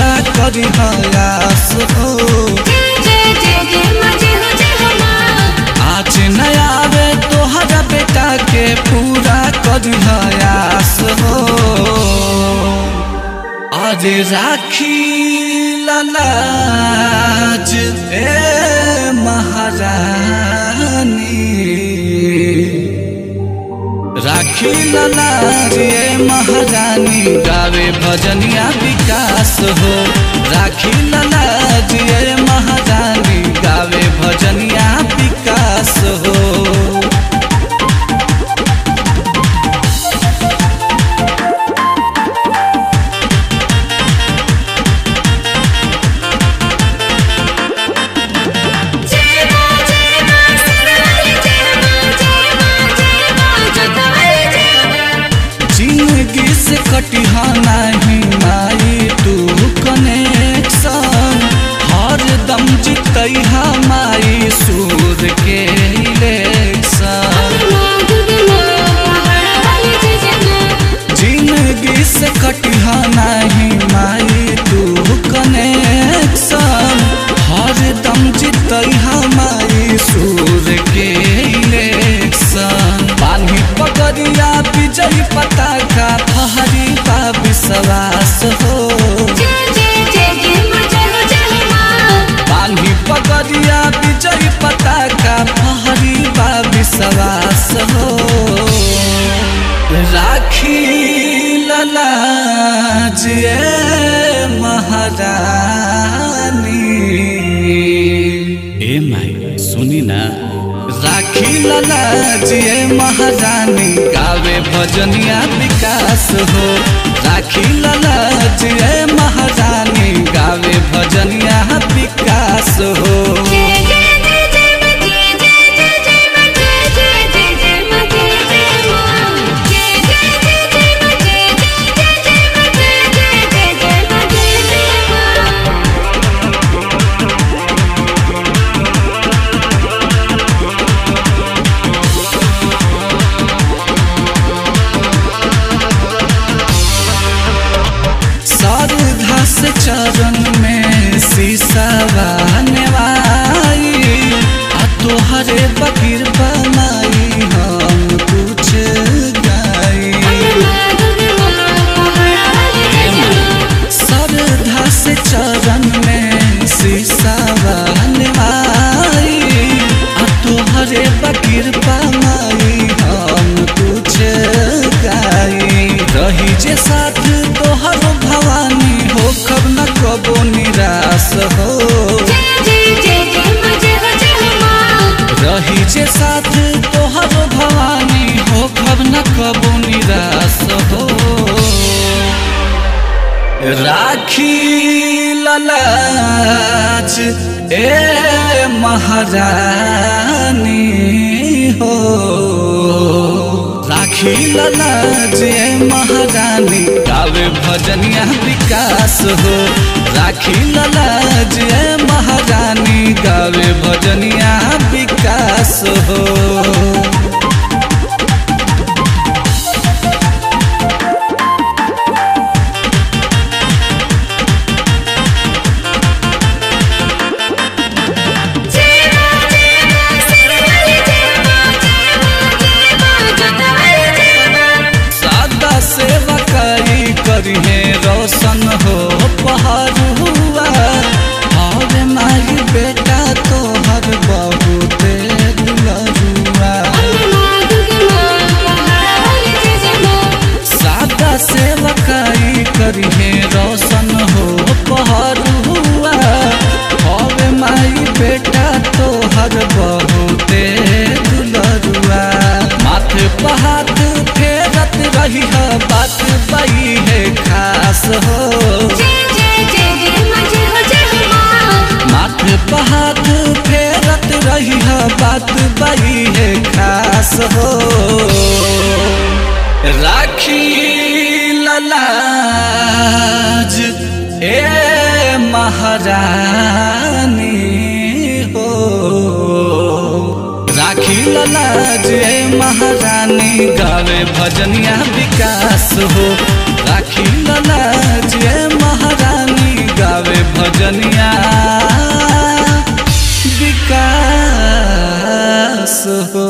पूरा करी हयास हो जय जय जय जय मजे हो जय हो माँ आज न आवे तोहरा बेटा के पूरा करी हयास हो अरे राखी लालाज ए महारानी राखी लालाज ए महारानी गावे भजनिया विकास हो राखी लालाज ए महारानी गावे भजनिया विकास हो जय माँ जय माँ सरस्वती जय माँ जय माँ जय माँ जोतवाली जय माँ जिंदगी से कटिहा नहीं माई तू कनेक्शन हर दम जितैहा माई सूर के इलेक्शन माँ दुर्गे माँ पहाड़वाली जय जय माँ जिंदगी से कटिहा नहीं माई तू कनेक्शन हर दम जितैहा माई सूर के इलेक्शन पानी पकड़िया विजय पताका फहरी बा विश्वास हो जय जय जय जय माँ जय हो जय हो माँ पानी पकड़िया विजय पताका फहरी बा विश्वास हो राखी लालाज ए महारानी ए माई सुनी ना राखी लालाज ए महारानी गावे भजनिया विकास हो राखी लालाज ए महारानी गावे भजनिया विकास हो जय जय जय जय माँ जय जय जय जय माँ जय जय जय जय माँ जय जय माँ जय जय जय जय माँ जय जय जय जय माँ जय जय जय जय माँ जय जय माँ श्रद्धा से चरण में शीशा बनवाई आ तोहरे बकीर बनाई हम कुछ गाई माँ दुर्गे माँ पहाड़वाली जय जय माँ श्रद्धा से चरण में शीशा बनवाई आ तोहरे बकीर बनाई हम कुछ गाई रही जे साथ तोहर भवानी हो कब न कबो निराश हो जय जय जय जय माँ जय हो जय हो माँ रही जे साथ तोहर भवानी हो कब न कबो निराश हो राखी ललाज ए महारानी हो राखी ललाज ए महारानी गावे भजनिया विकास हो राखी ललाज ए महारानी गावे भजनिया विकास हो जय माँ जय माँ सरस्वती जय माँ जय माँ जय माँ जोतवाली जय माँ सादा सेवा करी करिहे रोशन हो पहाड़ हुआ हर माई बेटा तोहर बहुत दुलरुआ माँ दुर्गे माँ पहाड़वाली जय जय माँ सादा सेवा करी करिहे रोशन हो पहाड़ हुआ हर माई बेटा तोहर बहुत दुलरुआ माथे पहाड़ फेरत रही है बात बई है खास हो जय जय जय जय माँ जय हो जय हो माँ माथे पहाड़ फेरत रही है बात बई है खास हो राखी ललाज ए महारानी हो राखी ललाज ए महारानी गावे भजनिया विकास हो राखी ललाज ए महारानी भजनिया विकास हो